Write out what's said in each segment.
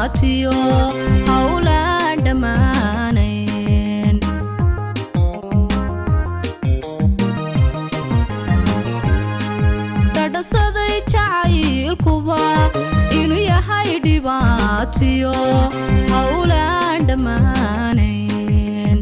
dhibaatiyo howlaan dhammaanayn dhadhasaday jacaylkuba inuu yahay dhibaatiyo howlaan dhammaanayn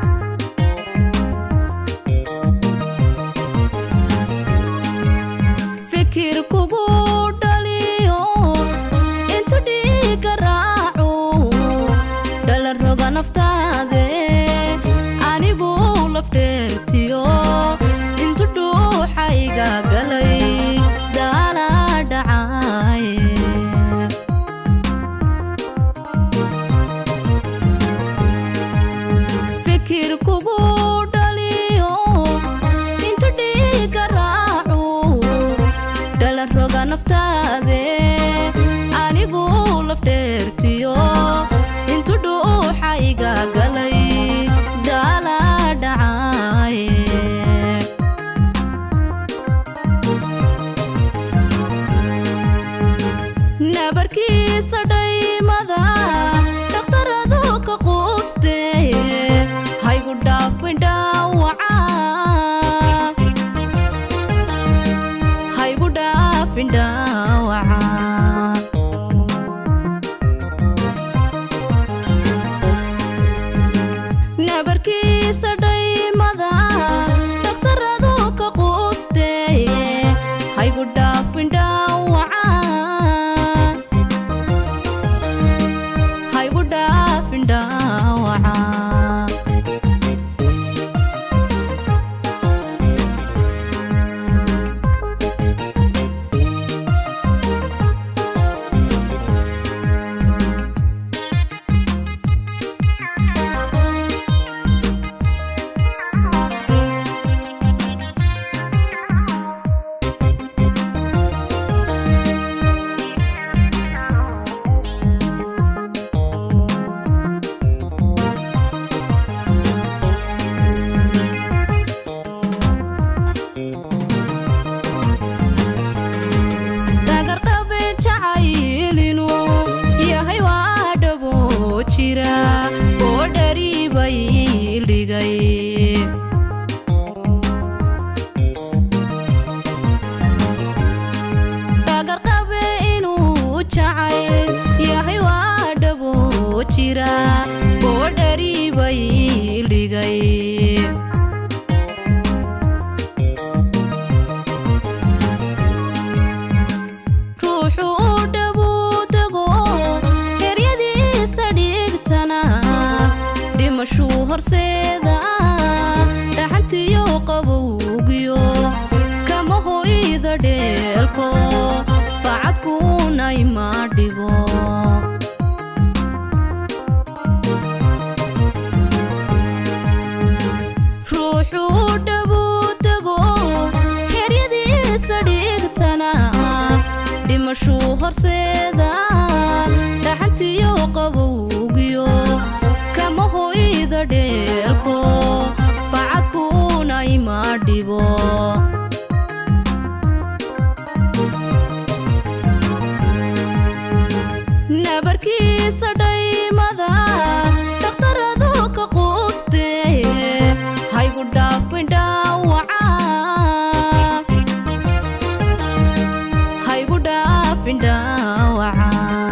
fikir kugu dhaliyo intu dhiiga raaco dhala roga naftaade anigu lafdheertiyo intu dhuuxayga galay daala dhacaye fikir kugu dhaliyo intu dhiiga raaco dhala roga naftaade anigu lafdheertiyo intu dhuuxayga galay daala dhacaye nabarkiisa dhaymada dhakhtaradu ka quuste haygu dhaafin dhaawaca haygu dhaafin dhaawaca nabarkiisa dhaymada dhakhtaradu ka quuste haygu dhaafin dhaawaca haygu dhaafin dhaawaca dagarqabe jacaylinu yahay waa dhabo jira oo dhariibay dhigay dhagarqabe inuu jacayl yahay waa dhabo jira oo dhariibay dhigay ruuxu u dhabuudego heryadiisa dhigtana dhimashuu horseeda dhaxantiyo qabowgiyo kama hoyda dheelko facadkuuna ima dhibo ruuxu u dhabuudego heryadiisa dhigtana dhimashuu horseeda dhaxantiyo qabowgiyo kama hoyda dheelko facadkuuna ima dhibo nabarkiisa dhaymada dhakhtaradu ka quuste haygu dhaafin dhaawaca haygu dhaafin dhaawaca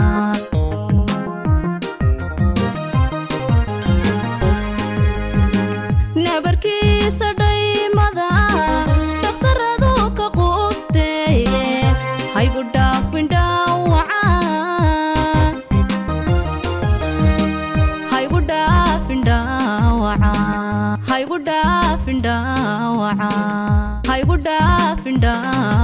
nabarkiisa dhaymada dhakhtaradu ka quuste haygu dhaafin dhaawaca haygu dhaafin dhaawaca haygu dhaafin dhaawaca haygu dhaafin dhaawaca